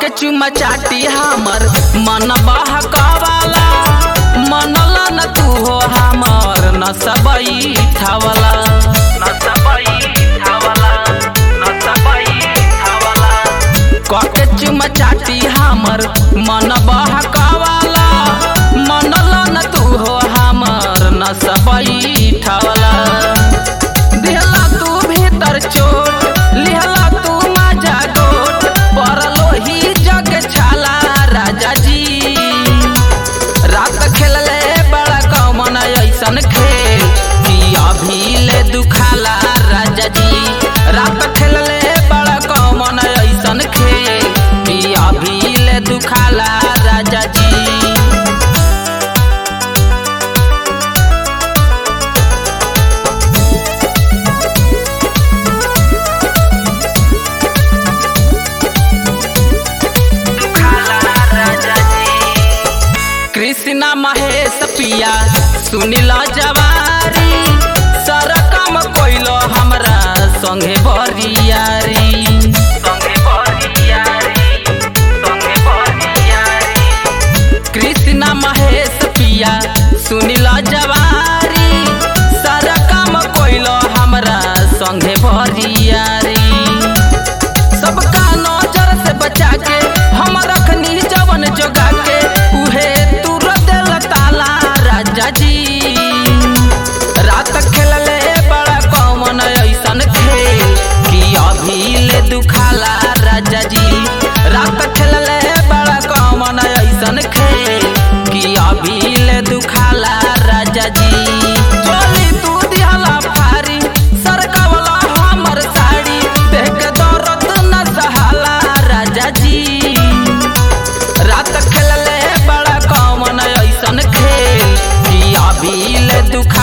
के चुमा चाटी हमर मन बहकावाला मनला न तू हो हमर न सबई ठावला न सबई ठावला न सबई ठावला कके चुमा चाटी हमर मन बहकावाला मनला न तू हो हमर न सबई ठावला दिहला तू भीतर चोट लिहला तू माजा गोट परलो ही जग छाला राजा जी रात खेलले बड़ा कमन ऐसन खेल कि अभी ले दुखाला राजा जी रात खेलले बड़ा कमन ऐसन खेल कि अभी ले दुखाला राजा जी कृष्णा महेश पिया सुनिला जवारी सारा काम कोइलो हमरा संगे बरियारी संगे बरियारी संगे बरियारी कृष्णा महेश पिया सुनिला जवारी सारा काम कोइलो हमरा संगे बरियारी सबका नजर से बचा के हम रखनी जवन जोगा के उहे तू दिल ताला राजा जी रात खेलले बड़ा कौन ऐसन खेल कि अभी ले दुखाला राजा जी रात खेलले बड़ा कौन ऐसन खेल कि अभी ले दुखाला राजा जी चोली तू दिहला पारी सरकवला हमर साड़ी देख दर्द न सहाला राजा जी रात खेलले बड़ा कौन ऐसन खेल कि अभी ले दुख